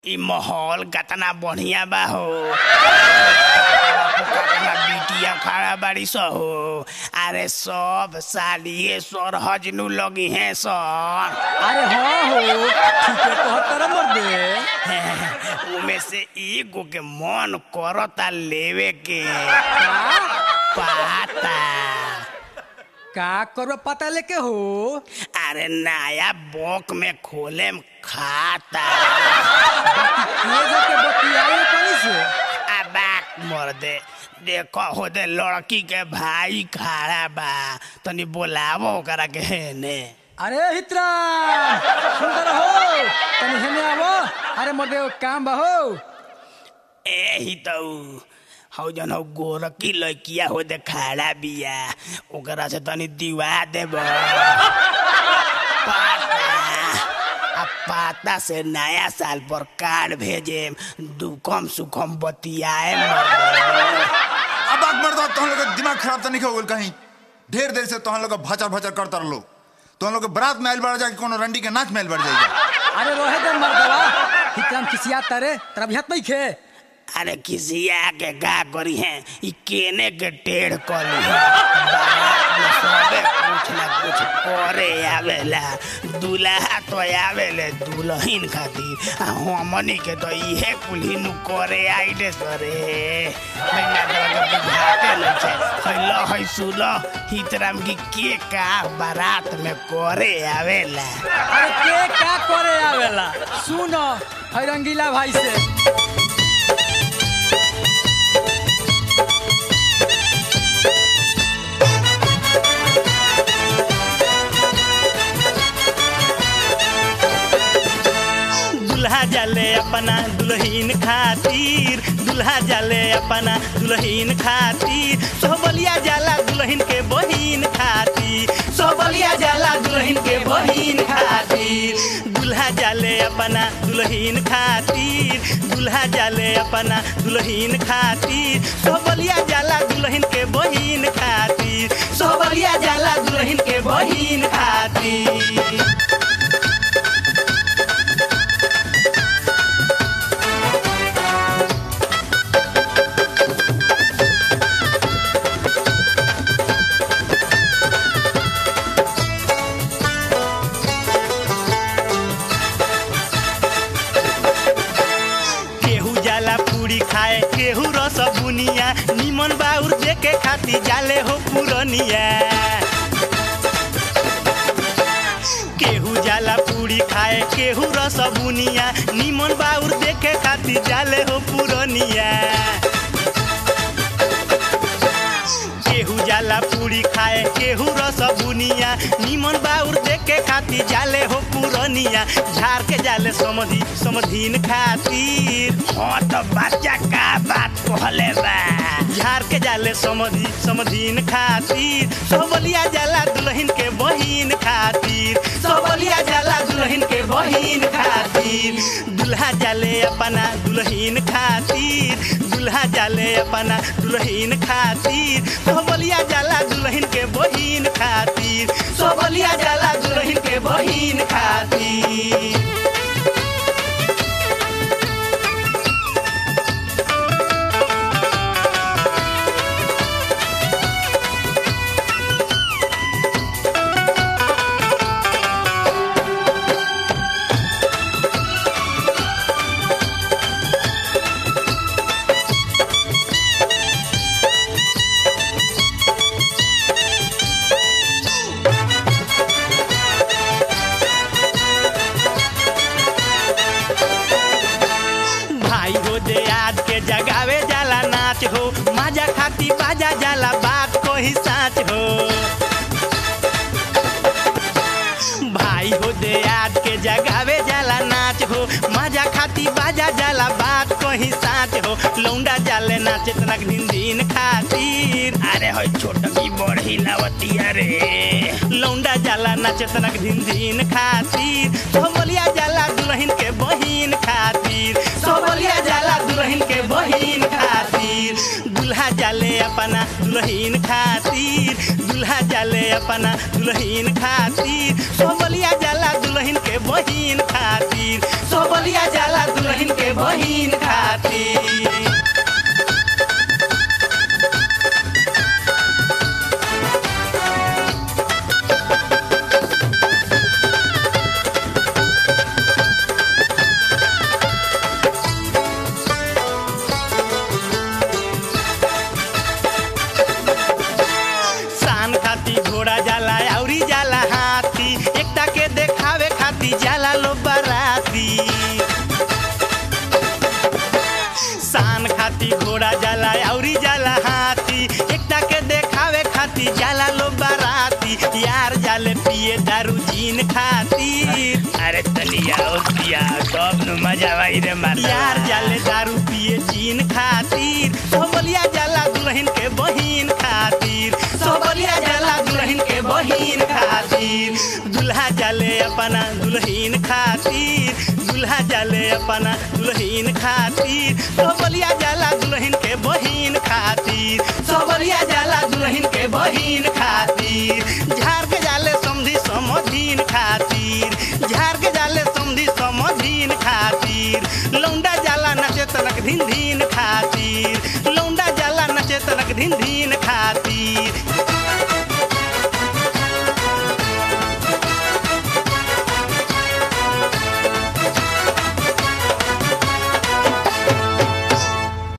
इ माहौल कतना बढ़िया बा हो कतना बिटिया खड़ा बाड़ी स हो अरे सब सालिए सरहजनु लगी हैं सन अरे हाँ हो ठीके कहतर मर्दे उमे से एगो के मन करता लेवे के पाता का करबे पता लेके हो अरे नया बोक में खोले खाता ये जाके बतियाई कनी से अबाक मर दे देखो होदे लड़की के भाई खड़ा बा तनी बोलावो ओकरा के हेने अरे हित्रा सुंदर हो तनी हेने आवो अरे मर्दे एगो काम बा हो ए ही तो हौ जन हौ गोरकी लड़किया होदे खड़ा बिया ओकरा से तनी दिवा देब पाता आ पाता से नया साल पर कार्ड भेजे दुखम सुखम बतियाए मर अब आग मर्दा तोहन लोग के दिमाग खराब तो नहीं हो गइल कहीं ढेर देर से तोहन लोग भचर भचर करता रहो तोहन लोग के बारात में आइल बढ़ जाके कोनो रंडी के नाच में आइल बढ़ जाएगा अरे रोहे दे मर्दवा हितराम खिसिया तारे तेरा भी हाथ नहीं खे अरे किसिया के का करी है ई केने के टेढ़ कली है बारात में सबे कुछ ना कुछ करे आवेला दूल्हा तो आवेले दुल्हन खातिर आ हमनी के तो इहे कुल्ही नु करे आइले सरे मैना तो के बुझाते नहीं छे हैलो है सुलो हितराम की के का बारात में करे आवेला अरे के का करे आवेला सुनो है रंगीला भाई से दुल्हा जाले अपना दुल्हीन खातिर दुल्हा जाले अपना दुल्हीन खातिर सोहबलिया जाला दुल्हन के बहिन खातिर सोहबलिया जाला दुल्हन के बहिन खातिर दुल्हा जाले अपना दुल्हीन खातिर दुल्हा जाले अपना दुल्हीन खातिर सोहबलिया जाला दुल्हन के बहिन खातिर सोहबलिया जाला दुल्हन के बहिन खातिर केहू जाला पूरी खाए केहू रस बुनिया निमन बाउर देखे खाती जाले हो पुरनिया केहू जाला पूरी खाए केहू रस बुनिया निमन बाउर देखे खाती जाले हो पुरनिया केहू जाला पूरी खाए केहू रस बुनिया निमन बाउर देखे खाती जाले हो पुरनिया झाड़ के जाले समधी समधीन खातिर हाँ तो बच्चा का बात कहले बा झाड़ के जाले समधी समधीन खातिर सोबलिया जाला दुल्हन के बहिन खातिर सोबलिया जाला दुल्हन के बहिन खातिर दुल्हा जाले अपना दुल्हन खातिर दुल्हा जाले अपना दुल्हन खातिर सोबलिया जाला दुल्हन के बहिन खातिर सोबलिया जाला दुल्हन के बहिन खातिर भाई हो दे याद के जगावे जाला नाच हो माजा खाती बाजा जाला बात को ही साच हो भाई हो दे याद के जगावे जाला नाच हो माजा खाती बाजा जाला बात को ही साच हो लौंडा जाले नाचे तनक दिन दिन खातिर अरे हो छोटकी बड़ी लावतिया रे लौंडा जाला नाचे तनक दिन दिन खातिर सोहबलिया जाला दुल्हन के बहिन खातिर सोहबलिया जाला दुल्हन के बहिन खातिर दुल्हा जाले अपना दुल्हन खातिर दुल्हा जाले अपना दुल्हन खातिर सोहबलिया जाला दुल्हन के बहिन खातिर सोहबलिया जाला दुल्हन बहिन खातिर शान खाती घोड़ा जाला औरी जाला हाथी एकटा के देखावे खाती जाला लो बराती शान खाती घोड़ा जाला औरी जाला हाथी एकटा के देखावे खाती जाला लो बराती यार जाले पिए दारू जीन खातिर अरे तनिया और पिया तब नु मजा आई रे मार यार जाले दारू पिए चीन खातिर सोबलिया जाला दुल्हन के बहिन खातिर सोबलिया जाला दुल्हन के बहिन खातिर दुल्हा जाले अपना दुल्हन खातिर दुल्हा जाले अपना दुल्हन खातिर सोबलिया जाला दुल्हन के बहिन खातिर सोबलिया जाला दुल्हन के बहिन खातिर झाड़ के जाले समझी समझीन खातिर झाड़ के जाले समझी समझीन खातिर लौंडा जाला नचे तनक धिन धिन